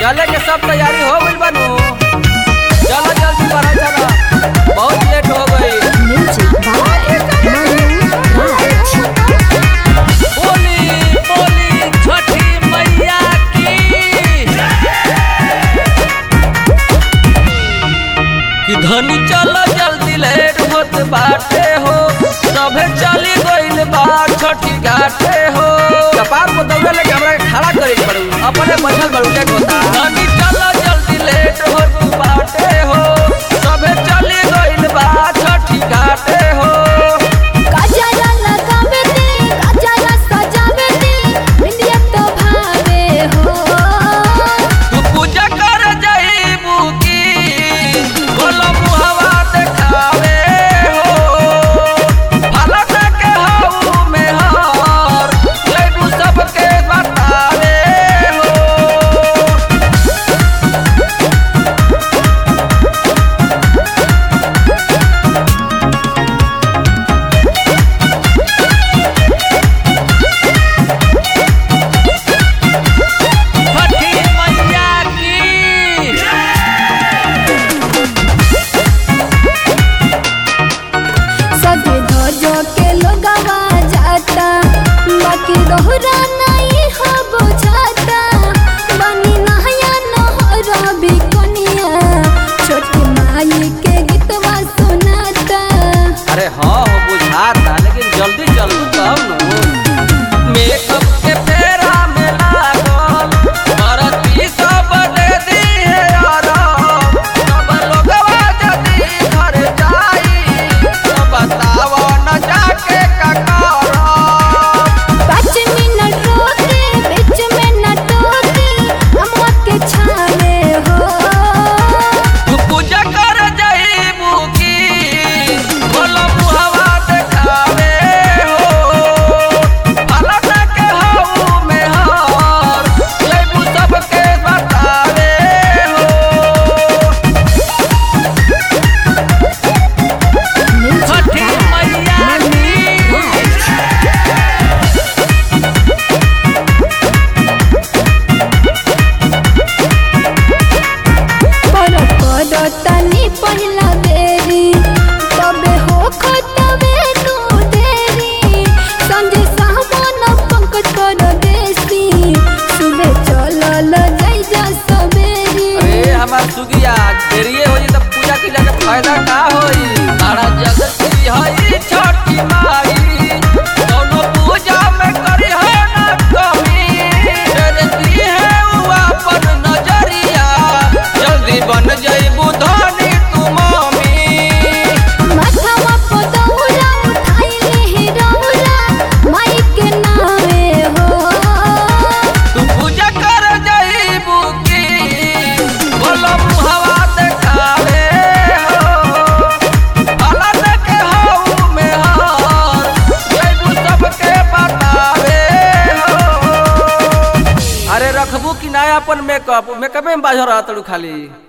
चले के सब तैयारी हो गइल बानू चलो जल्दी बढ़ा चलो बहुत लेट हो गई Music by Manu Raj. बोली बोली छठी मैया की कि धनी चलो जल्दी लेट होत बाटे हो सभे चली गइल बा छठी घाटे हो कपार को दौड़े लेके हमरा के खड़ा करे के पड़ू अपने बैठल बड़ू के होता धनी चलो जल्दी लेट होत बाटे हो सभे चली गइल बा छठी घाटे हो गजरा लगावे दे, गजरा सजावे दे, बिंदिया तो भावे हो। तू पूजा कर जाइबू की बोलो मुहवा देखावे हो फलक के हाउ में हार जइबू सबके बतावे हो छठी मैया की सजे धोजो के लोगवा जाता, बाकी दोहरा नहीं हो बुझाता। बनी नहया नहरा बिकनिया, छोटी माई के गीतवा सुनाता अरे हाँ हो बुझाता लेकिन जल्दी चलू तब न मेकअप के फेरा में लागल भरती सब दे दी है आराम सब लोगवा जदी घर जाई तो बताओ न जाके का करब पाँच मिनट रोके बीच में न टोके अम्मा के छावे हो तू पूजा कर जाइबू की बोलो मुहवा देखावे हो फलक के हाउ में हार जइबू सबके बतावे हो छठी मैया की पर कर तनी पहिला बेरी तबे हो खतबे तू देरी संजे सावन पंकज कर देसी सुबह चलल जाई जा सबेरी अरे हमार सुगिया देरिये हो जी तब पूजा के जाके फायदा का होई सारा जगत की हई छठी माई दोनों पूजा में करी है ना कमी देती है उ अपन नजरिया जल्दी बन जाइबू धनी तू मम्मी माथवा पर दौरा उठाइले हे रौरा माई के नामे हो तू पूजा कर जाइबू की बोलो मुहवा देखावे हो फलक के हाउ में हार जइबू सबके बतावे हो अरे रखबू कि ना अपन मेकअप मेकअपे में बाझ रहा तड़ू खाली